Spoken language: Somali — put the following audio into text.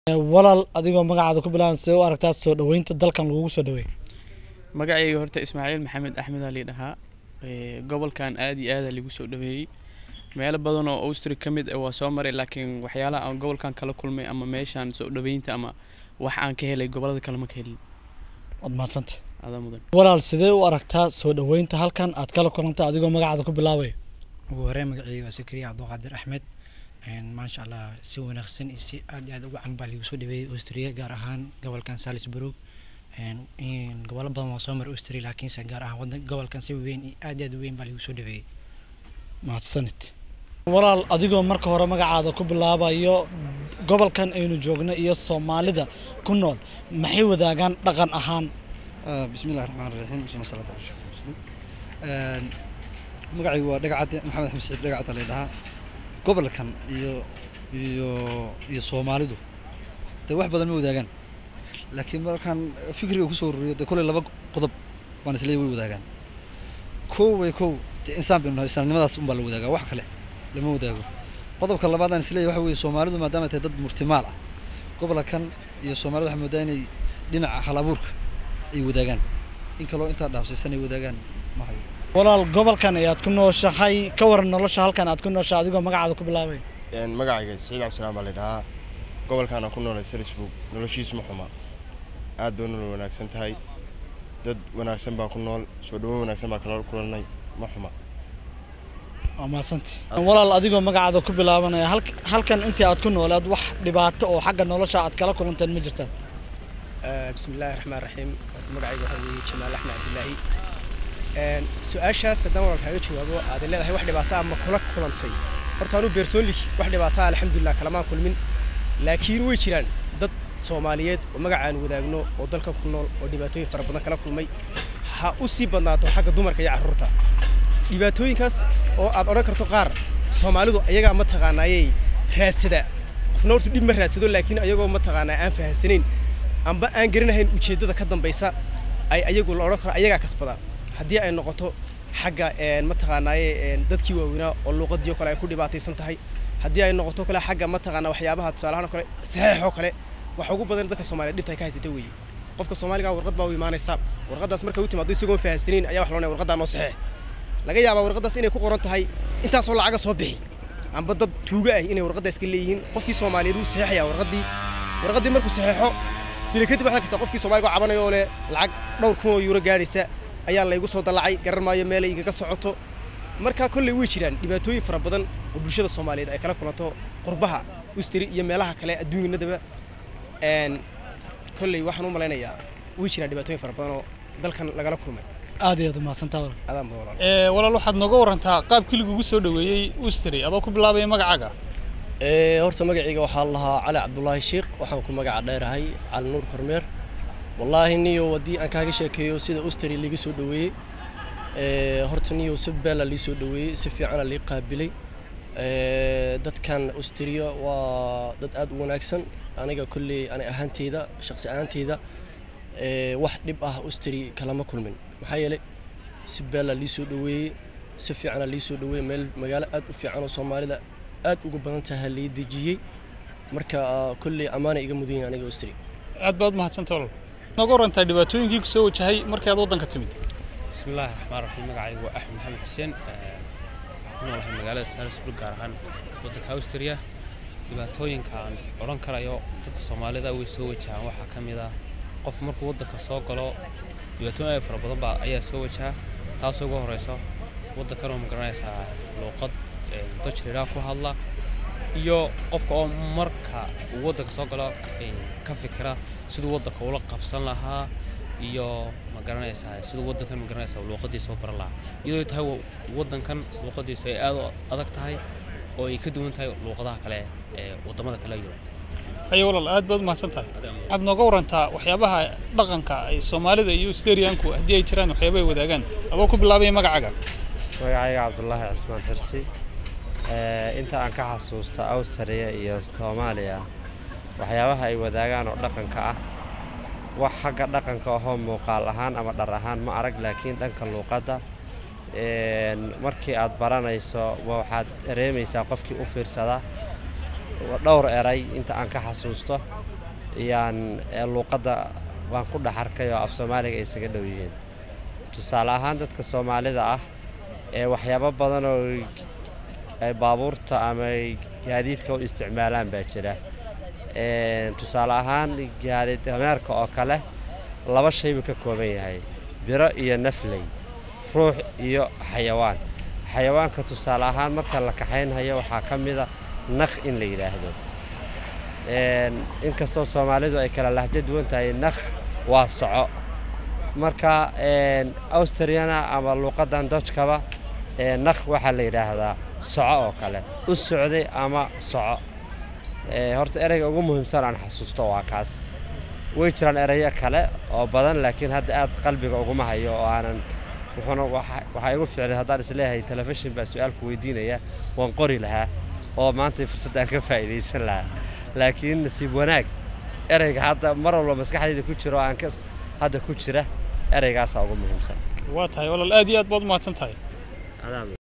walaal adigoo magacaada ku bilaaban sidee u aragtaa soo dhaweynta dalkan lagugu soo dhaweey magacayga horta ismaaciil maxamed axmed aa lii dhahaa Ee, gobolkan aad iyo aada ligu soo dhaweeyey meelo badan oo austri ka mid ah waa soo maray laakiin waxyaalaha aan gobolkan kala kulmay ama meeshaan soo dhaweynta ama wax aan ka helay gobolada kale ma ka helin waad mahadsanta adaa mudan walaal sidee u aragtaa soo dhaweynta halkan aad kala kulantay adigoo magacaada ku bilaabay ugu horreyn magacayga waa sakariya cabduqaadir axmed Een, maasha allah si wanaagsan iyo si aad iyo aad ugu can baa liigu soo dhaweeyey austria gaar ahaan gobolkan salisburg Een, in gobollo badan waa soo maray austria laakiinse gaar ahaan wadan gobolkan si weyn iyo aad iyo aad u weyn baa liigu soo dhaweeyey mahadsanid walaal adigoo marka hore magacaada ku bilaabayo gobolkan aynu joogno iyo soomaalida ku nool maxay wadaagaan dhaqan ahaan بسم الله الرحمن الرحيم بسم الله الصلاة والسلام magacaygu waa dhagacade maxamed axmed saciid dhagacad la dhahaa gobolkan iyo iyo iyo soomaalidu dee wax badan ma wadaagaan laakiin markaan fikriga kusoo ururiyo dee kolley laba qodob baan isleeyahay way wadaagaan kow way kow dee insaan baynu nahay islaamnimadaas unbaa la wadaagaa wax kale lama wadaago qodobka labaad aan isleeyahay waxa weeye soomaalidu maadaama ay tahay dad murtimaal ah gobolkan iyo soomaalida waxaa moodaa inay dhinaca hal abuurka ay wadaagaan in kaloo intaa dhaafsiisan ay wadaagaan ma hayo walaal gobolkan ayaad ku nooshahay ka waran nolosha halkan aad ku nooshahay adigoo magacaada ku bilaabay magacayga saciid cabdisalaam baa la dhahaa gobolkaana ku noolay salisburg noloshiisu ma xuma aad bay nolol wanaagsan tahay dad wanaagsan baa ku nool soo dhawo wanaagsan baa kala kulannay ma xuma waa mahadsanti walaal adigoo magacaada ku bilaabanaya halk- halkan intii aad ku nooleed wax dhibaato oo xagga nolosha aad kala kulanteen ma jirtaa بسم الله الرحمن الرحيم horta magacayga waxaa weeye jamaal axmed cabdilaahi Een, su-aashaas haddaan walaalkaaga jawaabo aad leedahay wax dhibaato ah ma kula kulantay horta anuu beersoonlig wax dhibaato ah alxamdulilah kalamaan kulmin laakiin way jiraan dad soomaaliyeed oo magacaan wadaagno oo dalkan ku nool oo dhibaatooyin fara badan kala kulmay ha u sii badnaato xagga dumarka iyo carruurta dhibaatooyinkaas oo aad odhan karto qaar soomaalidu ayagaa ma taqaanaayey raadsada qofna horta dhib ma raadsado laakiin ayagoo ma taqaanaa aan fahansanayn amba aan garanahayn ujeeddada ka dambaysa ay ayagu la odhan karo ayagaa kasbada haddii ay noqoto xagga een, mataqaanaaye een, dadkii waaweynaa oo luuqadii oo kale ay ku dhibaataysan tahay haddii ay noqoto kale xagga mataqaanaa waxyaabaha tusaalahaan oo kale saxiix oo kale waxa ugu badan dadka soomaaliyeed dhibta ay ka haysata weeye qofka soomaaliga warqad baa u imaanaysa warqadaas markay u timaado isagoon fahansanayn ayaa wax loonaya warqadaa noo saxiix laga yaabaa warqadaas inay ku qoran tahay intaasoo lacaga soo bixi amba dad tuuga ah inay warqadda iska leeyihiin qofkii soomaaliyeed wuu saxiixayaa warqaddii warqaddii markuu saxiixo bila kadib waxaa arkaysaa qofkii soomaaliga oo cabanaya oo leh lacag dhowr kun oo yuuro gaadhaysa ayaa laygu soo dallacay garan maayo meelay igaga socoto marka kolley way jiraan dhibaatooyin fara badan oo bulshada soomaaliyeed ay kala kulanto qurbaha ustri iyo meelaha kale adduunyanadaba een kolley waxaan u malaynayaa way jiraan dhibaatooyin fara badan oo dalkan lagala kulmay aad iyo aad u mahadsantaa walaal adaan badan walaal Ee, walaal waxaad nooga warantaa qaabkii lagugu soo dhaweeyey ustri adoo ku bilaabaya magacaaga Ee, horta magacayga waxaa la lahaa cali cabdulaahi sheekh waxaan ku magaca dheerahay cali nuur kormeer wallaahi niyo haddii aan kaaga sheekeeyo sida ustri liiga soo dhaweeyey ee, horta niyo si beela lii soo dhaweeyey si fiicana lii qaabilay Ee, dadkan ustriya waa dad aad u wanaagsan aniga kolley ani ahaanteyda shaqsi ahaanteyda ee, wax dhib ah ustri kalama kulmin maxaa yeelay si beela lii soo dhaweeyey si fiicana lii soo dhaweeyey meel magaalo aad u fiican oo soomaalida aad uga badan tahay lii dejiyey marka ah, kolley ammaana iga mudan yahay aniga ustri aad baad mahadsantahay walaal nooga warantaa dhibaatooyinkii ku soo wajahay markii aad waddanka timid بسم الله الرحمن الرحيم magacaygu waa axmed maxamed xuseen Ee, waxaan ku noolahay magaalada salisburg gaar ahaan waddanka austria dhibaatooyinka aan is odhan karayo dadka soomaalida way soo wajahaan waxaa ka mid ah qofku markuu waddanka soo galo dhibaatooyin aad fara badan baa ayaa soo wajaha taasoo ugu horeyso waddankan oo magaranaysaa luuqad ee, dutch la yidhaha ku hadla iyo qofka oo marka uu waddanka soo galo ee, ka fikira siduu waddanka ula qabsan lahaa iyo ma garanaysaa siduu waddankan ma garanaysaa luuqadiisa u baran lahaa iyadoo ay tahay wa- waddankan luuqadiisu ay aad u adag tahay oo ay ka duwan tahay luuqadaha kale ee waddamada kale yurub haye walaal aad baad mahadsan tahay waxaad nooga warantaa waxyaabaha dhaqanka ay soomaalida iyo usteriyanku haddii ay jiraan waxyaaba ay wadaagaan adoo ku bilaabaya magacaaga magacayga cabdulaahi cismaan xirsi Ee, inta aan ka xasuusto awstriya iyo soomaaliya waxyaabaha ay wadaagaan oo dhaqanka ah wax xagga dhaqanka ahoo muuqaal ahaan ama dhar ahaan ma arag laakiin dhanka luuqadda een, markii aad baranayso wa- waxaad dareemaysaa qofkii u fiirsada dhowr eray inta aan ka xasuusto iyaan ee luuqadda baan ku dhex arkay oo af soomaaliga ay isaga dhow yihiin tusaale ahaan dadka soomaalida ah ee waxyaabo badan oo ay baabuurta ama ay gaadiidka u isticmaalaan baa jira Een, tusaale ahaan gaari dameerka oo kale laba shay buu ka kooban yahay biro iyo nafley ruux iyo xayawaan xayawaanka tusaale ahaan marka la kaxaynhayo waxaa ka mida nakh in la yidhaahdo Een, inkastoo soomaalidu ay kala lahjo duwan tahay nakh waa soco marka een, australiana ama luuqadan dojkaba ee, nakh waxaa la yidhaahdaa soco oo kale u socday ama soco Ee, horta ereyga ugu muhiimsan aan xasuusto waa kaas way jiraan ereyo kale oo badan laakiin hadda aad qalbiga uguma hayo oo aanan wuxuuna waxa waxaa igu ficlay haddaan isleeyahay telefishin baa su-aalku weydiinaya waan qori lahaa oo maanta fursad aan ka faa'iidaysan lahaa laakiin nasiib wanaag ereyga hadda mar walba maskaxdayda ku jira oo aan ka hadda ku jira ereygaasaa ugu muhiimsan waa tahay walaal aad iyo aad baad u mahadsan tahay Adaa